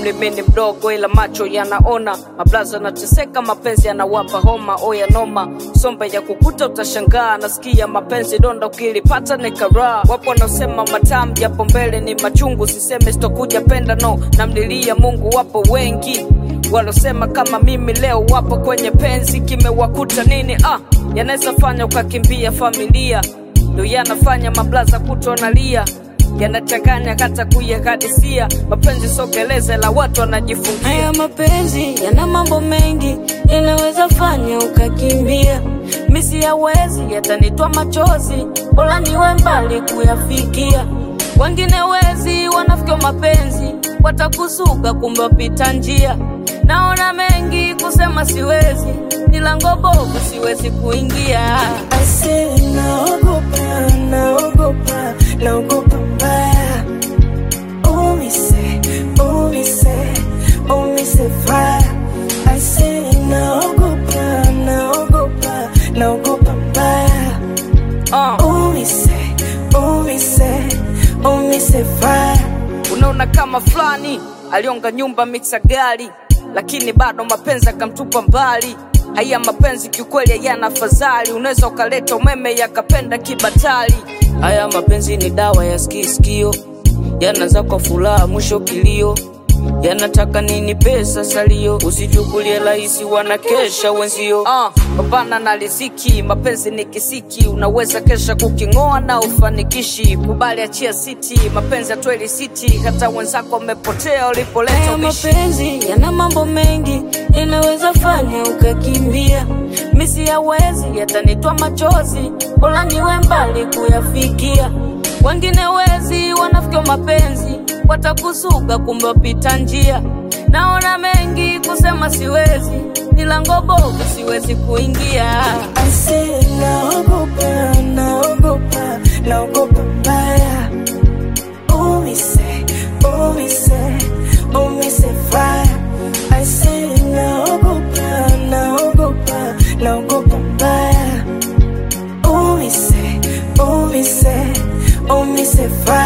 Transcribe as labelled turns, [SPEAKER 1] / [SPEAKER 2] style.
[SPEAKER 1] umri mimi ni mdogo, ila macho yanaona. Mablaza nateseka, mapenzi yanawapa homa. Oya noma, sombe ya kukuta utashangaa. Nasikia mapenzi donda, ukilipata ni karaa. Wapo wanaosema matamu, japo mbele ni machungu. Siseme sitokuja penda, no, namlilia Mungu. Wapo wengi walosema kama mimi leo wapo kwenye penzi, kimewakuta nini? Ah, yanaweza fanya ukakimbia familia, ndo yanafanya mablaza kutonalia yanachanganya hata kuyakadisia. Mapenzi sogeleze la watu wanajifungia.
[SPEAKER 2] Haya mapenzi yana mambo mengi, yanaweza fanya ukakimbia. Misi yawezi yatanitwa machozi, bora niwe mbali kuyafikia. Wengine wezi wanafikia mapenzi, watakusuka kumbe wapita njia. Naona mengi kusema siwezi, ni lango bovu siwezi kuingia.
[SPEAKER 3] Ase naogopa, naogopa, naogopa mbaya. Umise, umise, umise fire. Ase naogopa, naogopa, naogopa mbaya.
[SPEAKER 1] Ah,
[SPEAKER 3] Umise, umise, umise fire.
[SPEAKER 1] unaona kama fulani alionga nyumba mixa gari, lakini bado mapenzi akamtupa mbali. Haya mapenzi kiukweli hayana fadhali, unaweza ukaleta umeme yakapenda kibatali. Haya mapenzi ni dawa ya skiskio, yanaza kwa furaha mwisho kilio yanataka nini pesa salio, usichukulie rahisi, wanakesha wenzio. Uh, pambana na riziki, mapenzi ni kisiki, unaweza kesha kuking'oa na ufanikishi. Kubali, achia siti, mapenzi atweli siti, hata wenzako wamepotea ulipoleta
[SPEAKER 2] Haya
[SPEAKER 1] ubishi.
[SPEAKER 2] mapenzi yana mambo mengi, yanaweza fanya ukakimbia. Misi yawezi yatanitwa machozi, bora niwe mbali kuyafikia. Wengine wezi wanafikia mapenzi, watakusuga kumbe wapita njia. Naona mengi kusema siwezi, ni lango bovu siwezi kuingia.
[SPEAKER 3] Ase naogopa, naogopa, naogopa mbaya. Umise, umise, umise fire. Ase naogopa, naogopa, naogopa mbaya. Umise, umise, umise fire.